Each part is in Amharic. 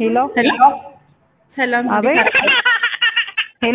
ሄሎ ሄሎ ሰላም፣ አቤት እንዴት አረፈ? ሄሎ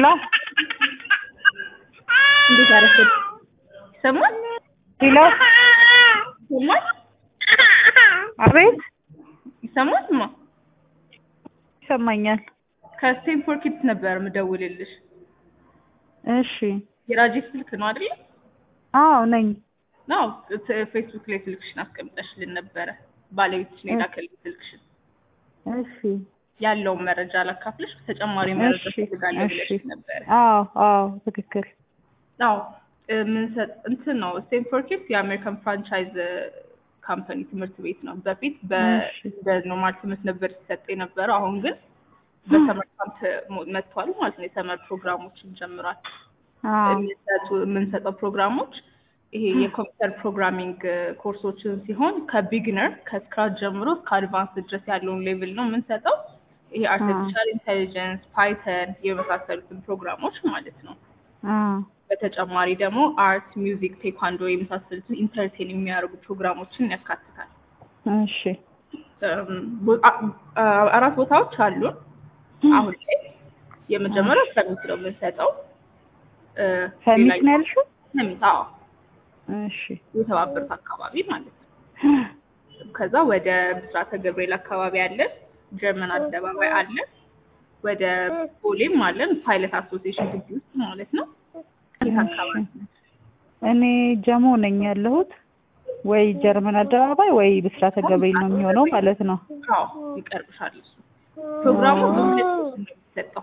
እንዴት አረፈ? ይሰማል? ሄሎ ይሰማል? አቤት ይሰማል? ማ ይሰማኛል። ከስቴንፎርድ ኪድስ ነበር የምደውልልሽ። እሺ የራጄ ስልክ ነው አይደል? አዎ ነኝ። ነው ፌስቡክ ላይ ስልክሽን አስቀምጠሽልን ነበረ። ባለቤትሽን የላከልኝ ስልክሽን እሺ ያለውን መረጃ ላካፍልሽ። ተጨማሪ መረጃ እሺ ትፈልጋለህ እሺ ብለሽ ነበረ። አዎ አዎ ትክክል። አዎ ምንሰጥ እንትን ነው ስቴንፎርድ ኪድስ የአሜሪካን ፍራንቻይዝ ካምፓኒ ትምህርት ቤት ነው። በፊት እሺ። በኖርማል ትምህርት ነበር ሲሰጥ የነበረው። አሁን ግን በሰመር ካምፕ መጥቷል ማለት ነው። የሰመር ፕሮግራሞችን ጀምሯል። አዎ የሚሰጡ የምንሰጠው ፕሮግራሞች ይሄ የኮምፒውተር ፕሮግራሚንግ ኮርሶችን ሲሆን ከቢግነር ከስክራች ጀምሮ እስከ አድቫንስ ድረስ ያለውን ሌቭል ነው የምንሰጠው። ይሄ አርቲፊሻል ኢንቴሊጀንስ፣ ፓይተን የመሳሰሉትን ፕሮግራሞች ማለት ነው። አዎ በተጨማሪ ደግሞ አርት፣ ሚውዚክ፣ ቴኳንዶ የመሳሰሉትን ኢንተርቴን የሚያደርጉ ፕሮግራሞችን ያካትታል። እሺ እም፣ ቦ- አ- አ- አራት ቦታዎች አሉን አሁን ላይ። የመጀመሪያው ሰሚት ነው የምንሰጠው። እ፣ ሰሚት ሌላኛው- ነው ያልሽው? ሰሚት አዎ፣ እሺ የተባበሩት አካባቢ ማለት ነው። ከዛ ወደ ብስራተ ገብርኤል አካባቢ አለን፣ ጀርመን አደባባይ አለን፣ ወደ ቦሌም አለን፣ ፓይለት አሶሲዬሽን ግቢ ውስጥ ማለት ነው። የት አካባቢ ነው? እኔ ጀሞ ነኝ ያለሁት። ወይ ጀርመን አደባባይ ወይ ብስራተ ገብርኤል ነው የሚሆነው ማለት ነው። አዎ ይቀርብሻል። እሱ ፕሮግራሙ በሁለት ሶስት ነው የሚሰጠው።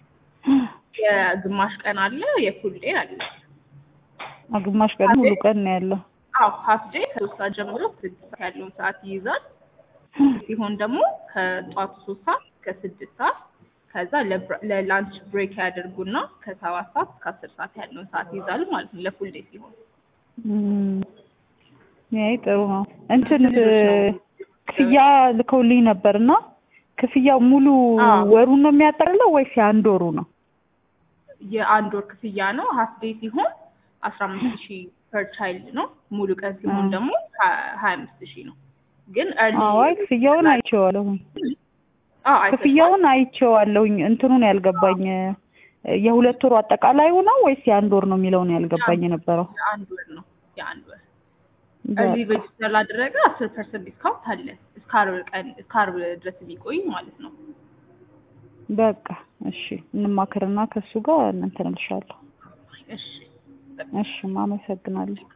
የግማሽ ቀን አለ፣ የፉል ዴይ አለ። ግማሽ ቀን ሙሉ ቀን ነው ያለው። አዎ ሀፍ ዴይ ከሶስት ሰዓት ጀምሮ ስድስት ሰዓት ያለውን ሰዓት ይይዛል። ሲሆን ደግሞ ከጧቱ ሶስት ሰዓት እስከ ስድስት ሰዓት ከዛ ለብራ- ለላንች ብሬክ ያደርጉና ከሰባት ሰዓት እስከ አስር ሰዓት ያለውን ሰዓት ይይዛሉ ማለት ነው ለፉል ዴይ ሲሆን እም፣ ይሄ ጥሩ ነው። እንትን ክፍያ ልከውልኝ ነበር እና ክፍያው ሙሉ አዎ። ወሩን ነው የሚያጠቃልለው ወይስ የአንድ ወሩ ነው? የአንድ ወር ክፍያ ነው። ሀፍ ዴይ ሲሆን አስራ አምስት ሺህ ፐር ቻይልድ ነው። ሙሉ ቀን ሲሆን አ። ደግሞ ሀያ አምስት ሺህ ነው። ግን early- አዎ አይ ክፍያውን አይቼዋለሁኝ። አዎ አይተሻል? ክፍያውን አይቼዋለሁኝ። እንትኑን ያልገባኝ የሁለት ወሩ አጠቃላዩ ነው ወይስ የአንድ ወር ነው የሚለውን ያልገባኝ የነበረው። የአንድ ወር ነው የአንድ ወር እዚህ ሬጅስተር ላደረገ አስር ፐርሰንት ዲስካውንት አለ እስከ ዓርብ ቀን እስከ ዓርብ ድረስ የሚቆይ ማለት ነው። በቃ እሺ፣ እንማክርና ከሱ ጋር እንትን እልሻለሁ። እሺ እሺ፣ አመሰግናለሁ።